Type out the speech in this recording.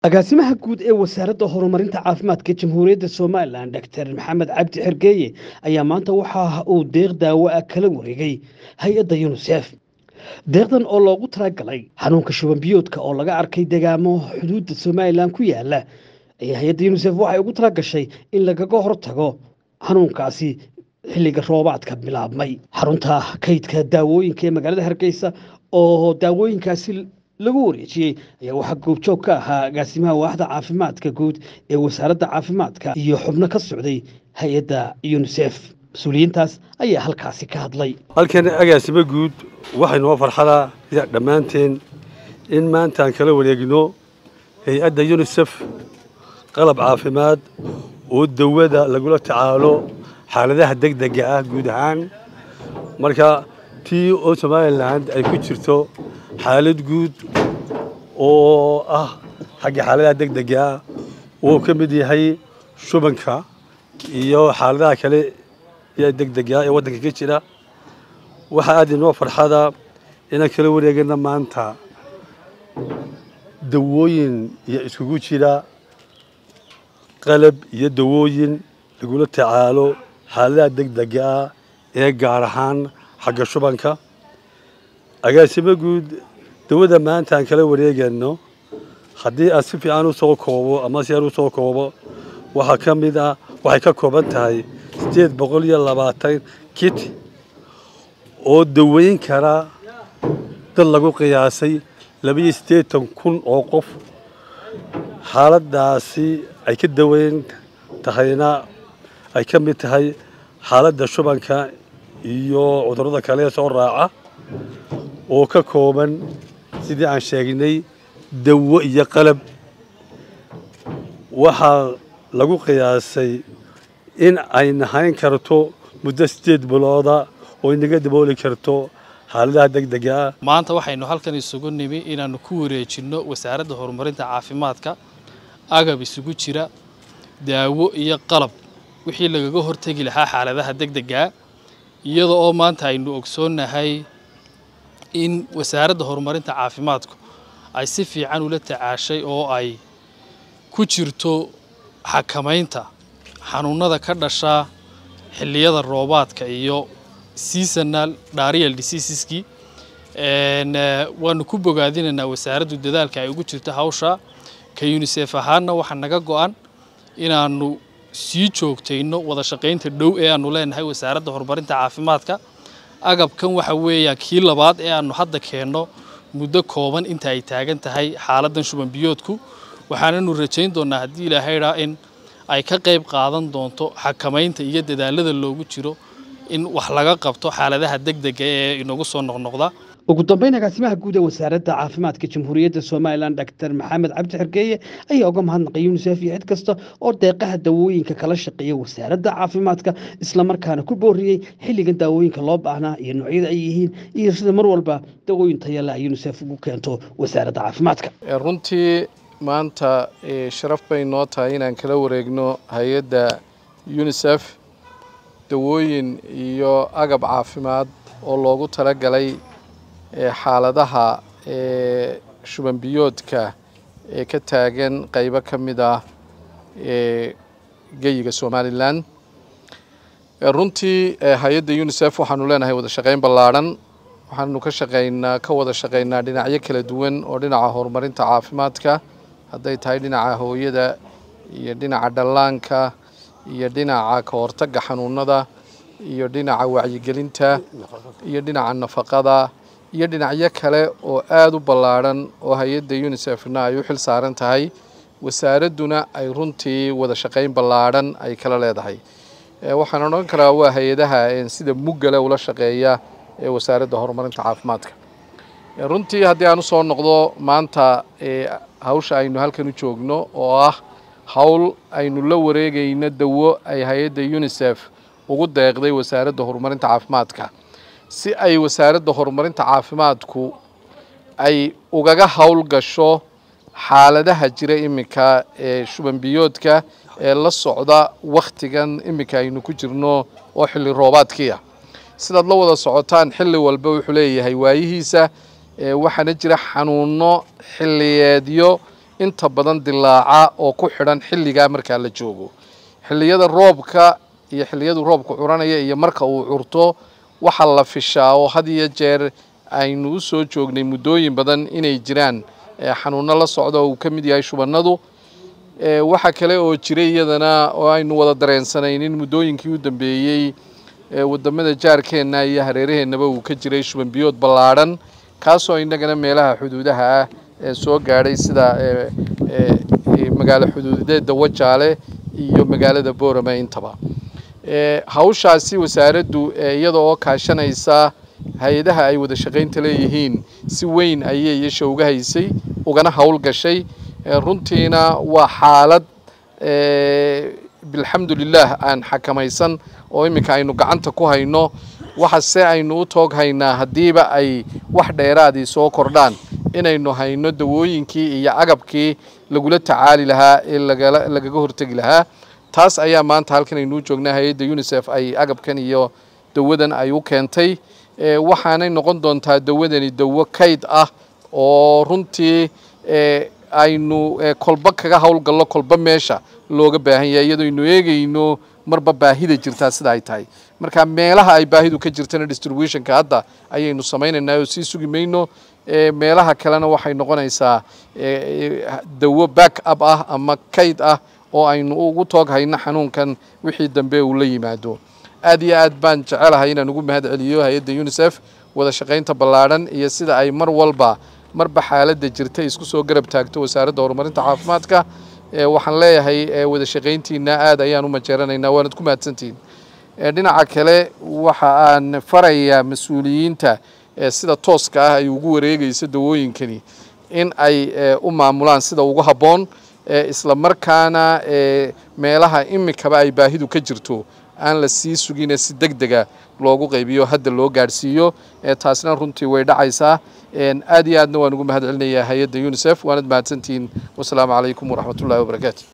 agaasimaha guud ee wasaaradda horumarinta caafimaadka jamhuuriyadda somalilan doctor maxamed cabdi xergeeye ayaa maanta waxa uu deeq daawo ah kala wareegay hay-adda yunisef deeqdan oo loogu talagalay xanuunka shubanbiyoodka oo laga arkay degaamo xuduudda somalilan ku yaala ayaa hay-adda yunisef waxay ugu talagashay in lagaga hortago xanuunkaasi xilliga roobaadka bilaabmay xarunta kaydka daawooyinka ee magaalada hargeysa oo daawooyinkaasi lagu wareejiyey ayaa waxaa goobjoog ka ahaa agaasimaha waaxda caafimaadka guud ee wasaaradda caafimaadka iyo xubno ka socday hay-adda yunisef mas-uuliyiintaas ayaa halkaasi ka hadlay halkan agaasimo guud waxay noo farxadaa dhammaanteen in maanta aan kala wareegno hay-adda yunisef qalab caafimaad oo dawada lagula tacaalo xaaladaha degdega ah guud ahaan marka tii oo somalilan ay ku jirto xaalad guud oo ah xagga xaaladaha degdega ah uu ka mid yahay shubanka iyo xaaladaha kale ee degdega ee waddanka ka jira waxaa aad inoo farxada inaan kala wareegana maanta dawooyin iyo iskugu jira qalab iyo dawooyin lagula tacaalo xaaladaha degdega ah ee gaar ahaan xagga shubanka agaasimo guud dawada maanta aan kala wareegayno haddii aan si fiican u soo koobo ama si aan u soo koobo waxaa ka mid ah waxay ka kooban tahay siddeed boqol iyo labaatan kit oo daweyn kara dad lagu qiyaasay labaiyo siddeetan kun oo qof xaaladdaasi ay ka daweyn tahayna ay ka mid tahay xaaladda shubanka iyo cudurrada kale ee soo raaca oo ka kooban sidii aan sheegnay dawo iyo qalab waxaa lagu qiyaasay in ay nahayn karto muddo siddeed bilooda oo inaga dabooli karto xaaladaha degdega ah maanta waxaynu halkan isugu nimi inaannu ku wareejinno wasaaradda horumarinta caafimaadka agab isugu jira daawo iyo qalab wixii lagaga hortegi lahaa xaaladaha degdegaa iyada oo maanta aynu ogsoonnahay in wasaaradda horumarinta caafimaadku ay si fiican ula tacaashay oo ay ku jirto xakamaynta xanuunada ka dhasha xilliyada roobaadka iyo seasonal diarrheal diseaseski waanu ku bogaadinaynaa wasaaraddu dadaalka ay ugu jirto hawsha ka unisef ahaanna waxaa naga go-an inaanu sii joogtayno wada shaqaynta dhow ee aanu leenahay wasaaradda horumarinta caafimaadka agabkan waxa weeya kii labaad ee aanu hadda keenno muddo kooban inta ay taagan tahay xaaladdan shuban biyoodku waxaananu rajayn doonnaa haddii ilaahaydaa in ay ka qayb qaadan doonto xakamaynta iyo dadaalada loogu jiro in wax laga qabto xaaladaha degdega ee inagu soo noqnoqda ugu dambeyn agaasimaha guud ee wasaaradda caafimaadka jamhuuriyadda somalilan doctor maxamed cabdi xergeeye ayaa uga mahadnaqay yunisef iyo cid kasta oo deeqaha daawooyinka kala shaqeeya wasaaradda caafimaadka islamarkaana ku booriyey xilligan daawooyinka loo baahnaa iyo noocyada ay yihiin iyo sida mar walba dawooyin tayala ay yunisef ugu keento wasaaradda caafimaadka runtii maanta sharaf bay noo tahay inaan kala wareegno hay-adda yunisef dawooyin iyo agab caafimaad oo loogu talagalay xaaladaha shuban biyoodka ee ka taagan qaybo ka mid ah geyiga somalilan runtii hay-adda unisef waxaanu leenahay wada shaqayn ballaadhan waxaanu ka shaqaynaa ka wada shaqaynaa dhinacyo kala duwan oo dhinaca horumarinta caafimaadka hadday tahay dhinaca hooyada iyo dhinaca dhallaanka iyo dhinaca ka hortagga xanuunada iyo dhinaca wacyigelinta iyo dhinaca nafaqada iyo dhinacyo kale oo aada u ballaadhan oo hay-adda unisefna ay u xil saaran tahay wasaaradduna ay runtii wada shaqayn ballaadhan ay kala leedahay waxaan odhan karaa waa hay-adaha sida muggale ula shaqeeya ee wasaaradda horumarinta caafimaadka runtii haddii aan usoo noqdo maanta hawsha aynu halkan u joogno oo ah hawl aynu la wareegayno dawo ay hay-adda unisef ugu deeqday wasaaradda horumarinta caafimaadka si ay wasaaradda horumarinta caafimaadku ay ugaga howl gasho xaaladaha jira iminka ee shuban biyoodka ee la socda wakhtigan iminka aynu ku jirno oo xilli roobaadkiia sidaad la wada socotaan xilli walba wuxuu leeyahay waayihiisa waxaana jira xanuuno xilliyeedyo inta badan dilaaca oo ku xidhan xilligaa markaa la joogo xilliyada roobka iyo xilliyadu roobku curanaya iyo marka uu curto waxaa la fishaa oo had iyo jeer aynu u soo joognay muddooyin badan inay jiraan xanuuno la socda oo uu ka mid yahay shubannadu waxaa kale oo jiray iyadana oo aynu wada dareensanayn in muddooyinkii u dambeeyey wadamada jaarkeenna iyo hareeraheennaba uu ka jiray shuban biyood ballaadhan kaasoo innagana meelaha xuduudaha ah ee soo gaadhay sida magaalo xuduudeeda wajaale iyo magaalada boorame intaba hawshaasi wasaaraddu iyada oo kaashanaysa hay-adaha ay wada shaqaynta leeyihiin si weyn ayay iyasha uga haysay ugana howl gashay runtiina waa xaalad bilxamdulilah aan xakamaysan oo iminka aynu gacanta ku hayno waxase aynu u toog haynaa haddiiba ay wax dheeraadii soo kordhaan inaynu hayno dawooyinkii iyo agabkii lagula tacaali lahaa ee lagaga hortegi lahaa taas ayaa maanta halkan aynuu joognaa hay-adda unisef ay agabkan iyo dawadan ay u keentay waxaanay noqon doontaa dawadani dawo kayd ah oo runtii aynu kolba kaga howlgallo kolba meesha looga baahan yahay iyadoo aynu eegayno marba baahida jirtaa sida ay tahay marka meelaha ay baahidu ka jirtana distributionka hadda ayaynu samaynaynaa oo sii sugi mayno meelaha kalena waxay noqonaysaa dawo back up ah ama kayd ah oo aynu ugu toog hayno xanuunkan wixii dambe uu la yimaado aad iyo aad baan jecelahay inaan ugu mahad celiyo hay-adda unisef wada shaqaynta ballaadhan iyo sida ay mar walba marba xaaladda jirta isku soo garab taagto wasaaradda horumarinta caafimaadka waxaan leeyahay wada shaqayntiina aad ayaan u majeeranaynaa waanad ku mahadsantihiin dhinaca kale waxa aan farayaa mas-uuliyiinta sida tooska ah ay ugu wareegayso dawooyinkani in ay u maamulaan sida ugu habboon isla markaana meelaha imikaba ay baahidu ka jirto aan la sii sugine si deg dega loogu qaybiyo hadda loo gaadhsiiyo taasna runtii way dhacaysaa aad iyo aadna waan ugu mahad celinayaa hay-adda unisef waanad mahadsantihiin wasalaamu calaykum waraxmat ullahi wabarakaatu